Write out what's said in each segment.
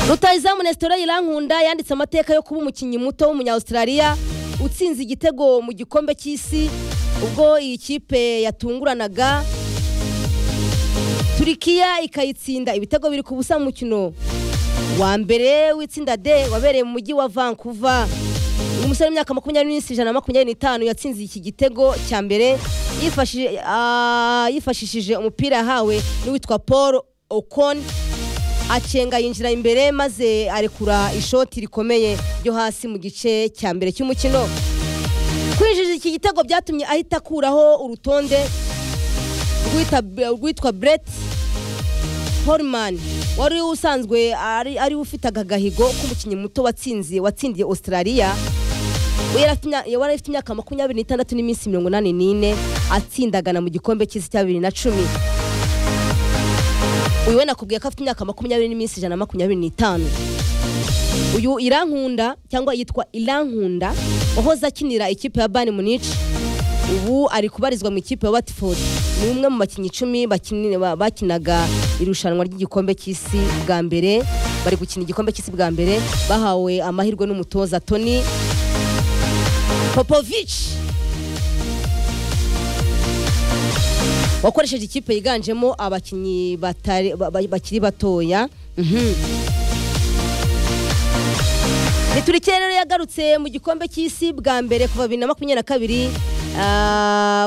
rutayizamu nesitore irankunda yanditse amateka yo kuba umukinnyi muto w'umunyawusitarariya utsinze igitego mu gikombe cy'isi ubwo iyi kipe yatunguranaga turikiya ikayitsinda ibitego biri ku busa mu mukino wa mbere w'itsinda de wabereye mu mujyi wa vancouver uyu musore w'imyaka makumyabiri n'ijana na makumyabiri n'itanu yatsinze iki gitego cya mbere yifashishije umupira yahawe n'uwitwa paul okoni acenga yinjira imbere maze arekura ishoti rikomeye ryo hasi mu gice cya mbere cy'umukino kwinjira iki gitego byatumye ahita akuraho urutonde rwitwa brett horman wari usanzwe ari ufite aka gahigo k'umukinnyi muto watsinze watsindiye australia wari afite imyaka makumyabiri n'itandatu n'iminsi mirongo inani n'ine atsindagana mu gikombe cy'isi cya bibiri na cumi uyu we nakubwiye ko afite imyaka makumyabiri n'iminsi ijana na makumyabiri n'itanu uyu irankunda cyangwa yitwa irankunda wahoze akinira ikipe ya bani munici ubu ari kubarizwa mu ikipe ya watifodi ni umwe mu bakinnyi icumi bakinaga irushanwa ry'igikombe cy'isi bwa mbere bari gukina igikombe cy'isi bwa mbere bahawe amahirwe n'umutoza toni popovici wakoresheje ikipe yiganjemo abakinnyi bakiri batoya rero yagarutse mu gikombe cy'isi bwa mbere kuva bibiri na makumyabiri na kabiri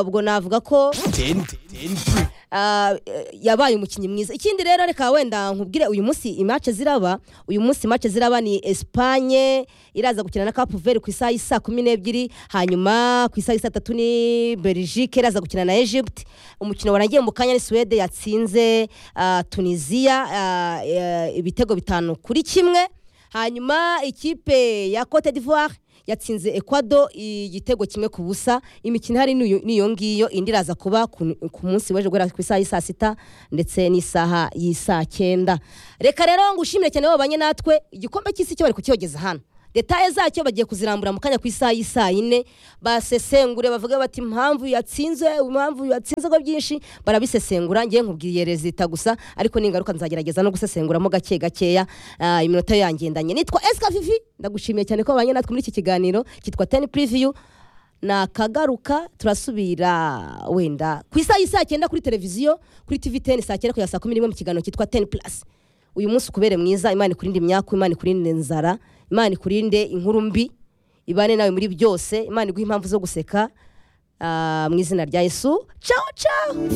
ubwo navuga ko yabaye umukinnyi mwiza ikindi rero reka wenda nkubwire uyu munsi imace ziraba uyu munsi imace ziraba ni esipanye iraza gukina na kapu veri ku isaha y'isa kumi n'ebyiri hanyuma ku isaha y'isa tatu ni berigike iraza gukina na egypte umukino warangiye mu kanya ni suwede yatsinze tunisiya ibitego bitanu kuri kimwe hanyuma ikipe ya cote d'ivoire yatsinze ekwado igitego kimwe ku busa imikino ihari n'iyo ngiyo indi iraza kuba ku munsi w'ejo guhera ku isaha y'isaa sita ndetse n'isaha y'isaa cyenda reka rero ngushimire cyane babanye natwe igikombe cy'isi cyo bari kukiyogeza hano detaye zacyo bagiye kuzirambura mu kanya ku isaha y'isaa yine basesengure bavuge bati impamvu yatsinze impamvu yatsinzego byinshi barabisesengura ngiye nkubwiye rezita gusa ariko n'ingaruka nzagerageza no gusesenguramo gake gakeya iminota yangendanye nitwa esika fifi ndagushimiye cyane ko babanye natwe muri iki kiganiro cyitwa teni puriviyu nakagaruka turasubira wenda ku isaha y'isaa cyenda kuri televiziyo kuri tivi teni saa cyenda kugeza saa kumi n'imwe mu kiganiro cyitwa teni purasi uyu munsi ukubere mwiza imana ikurinde imyaku imana ikurinde inzara imana ikurinde inkuru mbi ibane nawe muri byose imana iguha impamvu zo guseka mu izina rya yesu cawo cawo